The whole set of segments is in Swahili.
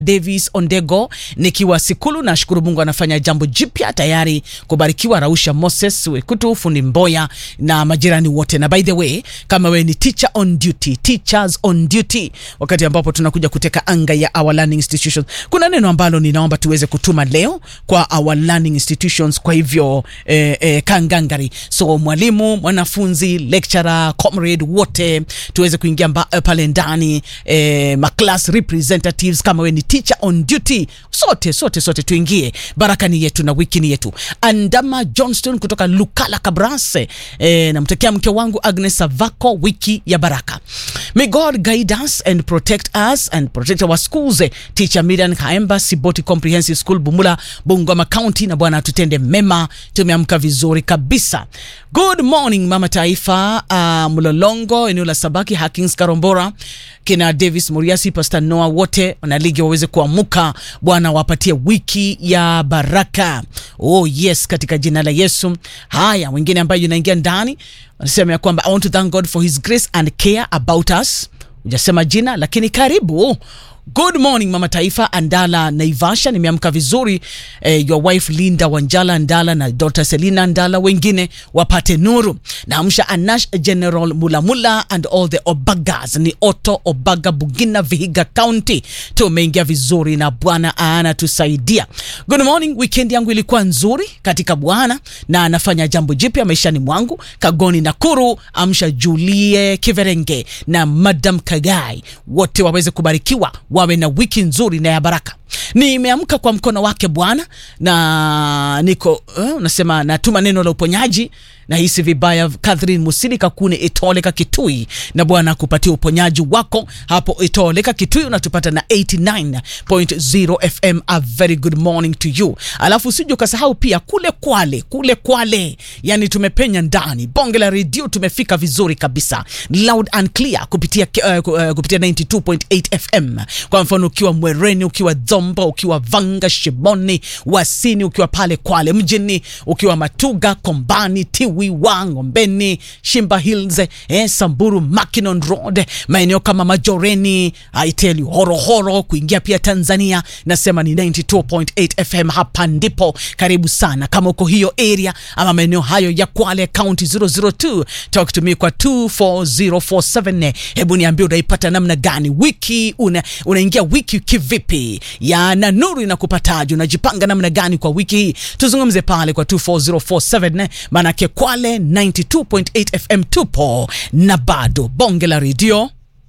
Davis Ondego nikiwa Sikulu. Nashukuru Mungu anafanya jambo jipya tayari kubarikiwa. Rausha Moses Wekutu, fundi Mboya na majirani wote. Na by the way, kama wewe ni teacher on duty, teachers on duty, wakati ambapo tunakuja kuteka anga ya our learning institutions, kuna neno ambalo ninaomba tuweze kutuma leo kwa our learning institutions. Kwa hivyo eh, eh, kangangari, so mwalimu, mwanafunzi, lecturer, comrade wote tuweze kuingia mba, eh, pale ndani eh, ma class representatives kama wewe ni teacher on duty, sote sote sote tuingie. Baraka ni yetu na wiki ni yetu. Andama Johnston kutoka Lukala Kabrase, eh, namtakia mke wangu Agnes Savako wiki ya baraka. May God guide us and protect us and protect our schools. Eh, Teacher Miriam Kaemba, Siboti Comprehensive School Bumula, Bungoma County, na Bwana tutende mema. Tumeamka vizuri kabisa. Good morning mama taifa, uh, Mlolongo eneo la Sabaki, Hakings Karombora, kina Davis Muriasi, Pastor Noah, wote wanaligi waweze kuamuka. Bwana wapatie wiki ya baraka. Oh yes, katika jina la Yesu. Haya, wengine ambayo inaingia ndani wanasema ya kwamba I want to thank God for his grace and care about us. Hujasema jina lakini karibu. Good morning mama taifa, Andala Naivasha, nimeamka vizuri eh, your wife Linda Wanjala Ndala na Dr. Selina Ndala, wengine wapate nuru. Naamsha Anash General Mulamula and all the Obagas, ni Otto Obaga Bugina Vihiga County. Tumeingia vizuri na Bwana anatusaidia. Good morning, weekend yangu ilikuwa nzuri katika Bwana na anafanya jambo jipya maishani mwangu. Kagoni Nakuru, amsha Julie Kiverenge na Madam Kagai, wote waweze kubarikiwa wawe na wiki nzuri na ya baraka. Nimeamka kwa mkono wake Bwana na niko uh, nasema natuma neno la uponyaji na hisi vibaya. Catherine Musili Kakune Itoleka Kitui, na Bwana akupatia uponyaji wako hapo Itoleka Kitui, unatupata na 89.0 FM. A very good morning to you. Alafu usije ukasahau pia kule Kwale, kule Kwale, yani tumepenya ndani bonge la redio, tumefika vizuri kabisa, loud and clear kupitia, uh, uh, kupitia 92.8 FM. Kwa mfano ukiwa Mwereni, ukiwa Dzomba, ukiwa Vanga, Shimoni, Wasini, ukiwa pale Kwale mjini, ukiwa Matuga, Kombani, Tiwi wa Ngombeni, Shimba Hills, eh, Samburu, Mackinon Road, maeneo kama Majoreni, I tell you, Horohoro, kuingia pia Tanzania, nasema ni 92.8 FM. Hapa ndipo karibu sana, kama uko hiyo area ama maeneo hayo ya Kwale County 002, talk to me kwa 24047. Hebu niambie unaipata namna gani wiki, una, unaingia wiki kivipi ya na nuru inakupataje? Unajipanga namna gani kwa wiki hii? Tuzungumze pale kwa 24047 maanake Kwale 92.8 FM tupo na bado bonge la redio.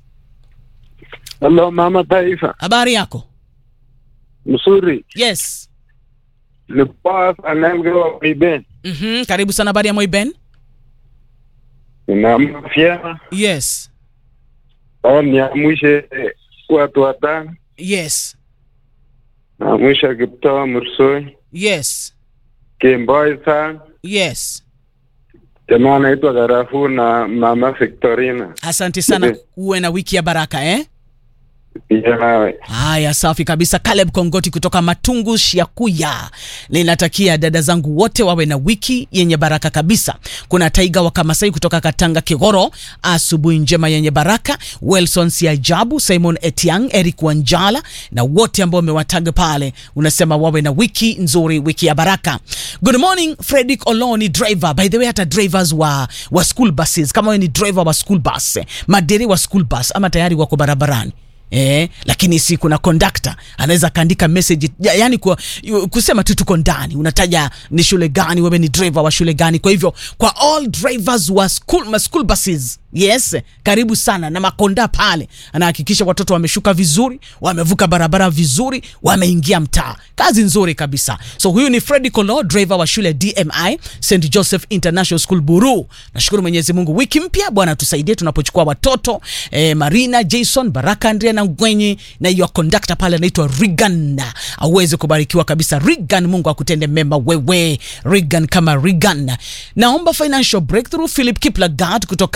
Halo mama taifa, Habari yako? mzuri. Yes. Ni Boaz anayeongewa Iben. Mhm, karibu sana. Habari ya Moiben? Ninaamka vyema Yes. au niamshe watu watano, Yes. naamsha Kiptoa Mursoi, Yes. Kimboi sana Yes. jamaa anaitwa Garafu na mama Victorina, Asante sana, Yes. uwe na wiki ya baraka eh? pia nawe. Haya, safi kabisa. Caleb Kongoti kutoka Matungu Shiakuya, ninatakia dada zangu wote wawe na wiki yenye baraka kabisa. Kuna Taiga wa Kamasai kutoka Katanga Kigoro, asubuhi njema yenye baraka. Wilson Siajabu, Simon Etiang, Eric Wanjala na wote ambao wamewataga pale, unasema wawe na wiki nzuri, wiki ya baraka. Good morning Fredrick Oloni, driver. By the way, hata drivers wa, wa school buses, kama wewe ni driver wa school bus, maderi wa school bus ama tayari wako barabarani Eh, lakini si kuna conductor anaweza akaandika message ya, yani kwa, yu- kusema tu tuko ndani, unataja ni shule gani, wewe ni driver wa shule gani. Kwa hivyo kwa all drivers wa school, ma school buses yes, karibu sana na makonda pale, anahakikisha watoto wameshuka vizuri, wamevuka barabara vizuri, wameingia mtaa. Kazi nzuri kabisa. So huyu ni Freddy Kolo, driver wa shule DMI St Joseph International School Buru. Nashukuru Mwenyezi Mungu, wiki mpya Bwana tusaidie tunapochukua watoto eh, Marina Jason Baraka Andrea na Ngwenyi na hiyo conductor pale anaitwa Regan, aweze kubarikiwa kabisa. Regan, Mungu akutende mema wewe Regan, kama Regan. Naomba financial breakthrough. Philip Kiplagat kutoka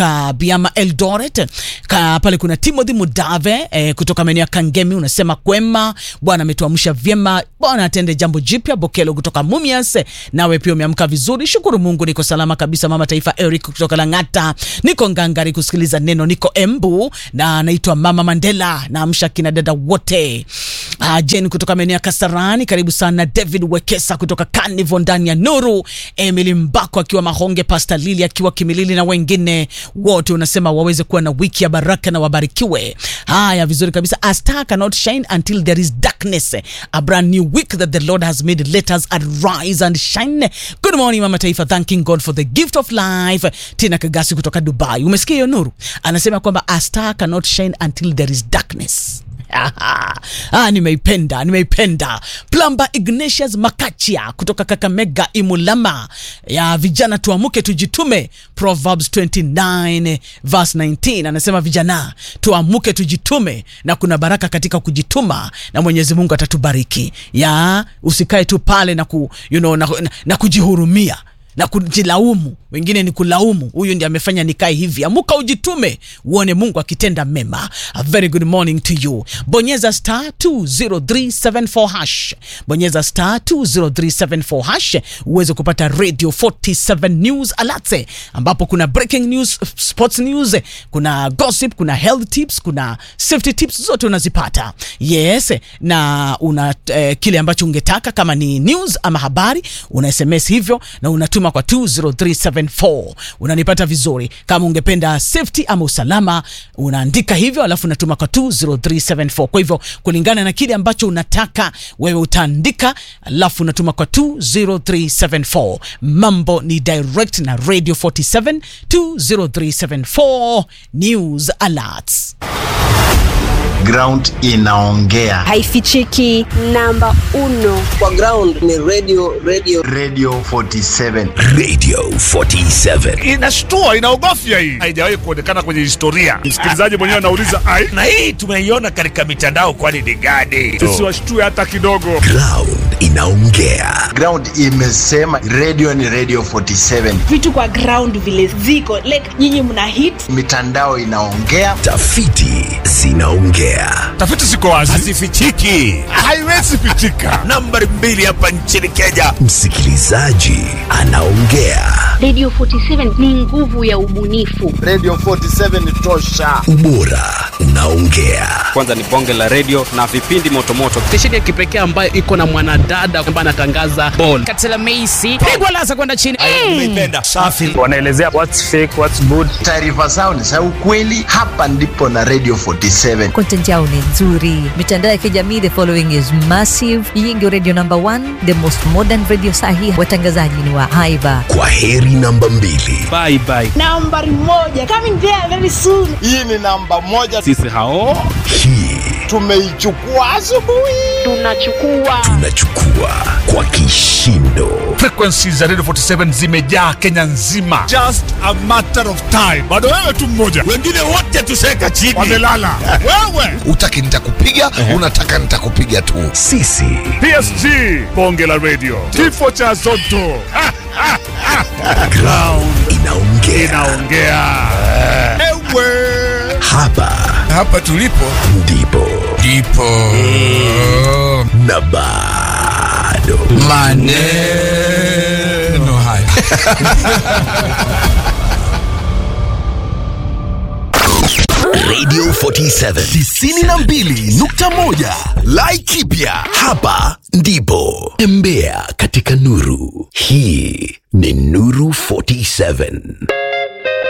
Nairobi ama Eldoret. Ka, pale kuna Timothy Mudave eh, kutoka maeneo ya Kangemi unasema kwema, Bwana ametuamsha vyema, Bwana atende jambo jipya. Bokelo kutoka Mumias, nawe pia umeamka vizuri, shukuru Mungu, niko salama kabisa. Mama Taifa Eric kutoka Lang'ata, niko ngangari kusikiliza neno, niko Embu na naitwa Mama Mandela, naamsha kina dada wote. Uh, Jen kutoka maeneo ya Kasarani, karibu sana. David Wekesa kutoka Carnival ndani ya Nuru, Emily Mbako akiwa Mahonge, Pastor Lili akiwa Kimilili na wengine wote, unasema waweze kuwa na wiki ya baraka na wabarikiwe. Haya, vizuri kabisa. A star cannot shine until there is darkness. A brand new week that the Lord has made. Let us arise and shine. Good morning Mama Taifa, thanking God for the gift of life. Tina Kagasi kutoka Dubai, umesikia hiyo Nuru? Anasema kwamba a star cannot shine until there is darkness. ah, nimeipenda nimeipenda. Plamba Ignatius Makachia kutoka Kakamega Imulama, ya vijana tuamuke tujitume, Proverbs 29 verse 19 anasema vijana tuamuke tujitume, na kuna baraka katika kujituma, na Mwenyezi Mungu atatubariki. Ya usikae tu pale na, ku, you know, na, na, na kujihurumia na kujilaumu. Wengine ni kulaumu, huyu ndiye amefanya nikae hivi. Amuka ujitume, uone Mungu akitenda mema. A very good morning to you. Bonyeza star 20374 hash, bonyeza star 20374 hash uweze kupata radio 47 news alerts, ambapo kuna breaking news, sports news, kuna gossip, kuna health tips, kuna safety tips, zote unazipata. Yes, na una eh, kile ambacho ungetaka kama ni news ama habari, una SMS hivyo na unatuma kwa 20374 unanipata vizuri. Kama ungependa safety ama usalama, unaandika hivyo alafu unatuma kwa 20374. Kwa hivyo kulingana na kile ambacho unataka wewe utaandika, alafu unatuma kwa 20374. Mambo ni direct na Radio 47 20374 news alerts. Ground inaongea. haifichiki. Namba uno kwa ground ni radio radio Radio 47. Radio 47. inashtua inaogofya hii haijawahi kuonekana kwenye historia msikilizaji mwenyewe anauliza ai Na hii tumeiona katika mitandao, kwani ni gani? tusiwashtue hata kidogo Ground inaongea. Ground imesema radio ni Radio 47. vitu kwa ground vile ziko like nyinyi mna hit Mitandao inaongea. Tafiti zinaongea. tafiti ziko wazi Hazifichiki. haiwezi pitika Nambari mbili hapa nchini Kenya, msikilizaji anaongea. Radio 47 ni nguvu ya ubunifu. Radio 47 ni tosha. Ubora unaongea. kwanza ni bonge la redio na vipindi motomoto stesheni ya kipekee ambayo iko na mwanadada ambaye anatangaza bol Katela Meisi pigwa lasa kwenda chini. Nimeipenda. Safi. wanaelezea what's fake what's good Taarifa zao ni za ukweli. Hapa ndipo na Radio 47. content yao ni nzuri mitandao ya kijamii the following is massive hii ndio radio number one the most modern radio sahi watangazaji ni wa haiba Kwa heri namba mbili. bye bye nambari moja coming there very soon Hii ni namba moja, sisi hao Hii tumeichukua asubuhi. Tunachukua tunachukua kwa kishindo. frequencies za radio 47 zimejaa kenya nzima just a matter of time bado wewe tu mmoja Wengine wote tuseka chini. wamelala wewe utaki nitakupiga unataka nitakupiga tu Sisi psg bonge la radio kifo cha zoto Ha, ha, ha. ground inaongea. inaongea ewe Hapa hapa tulipo ndipo ndipo na bado maneno haya Radio 47 92.1 Laikipia hapa ndipo tembea katika nuru hii ni nuru 47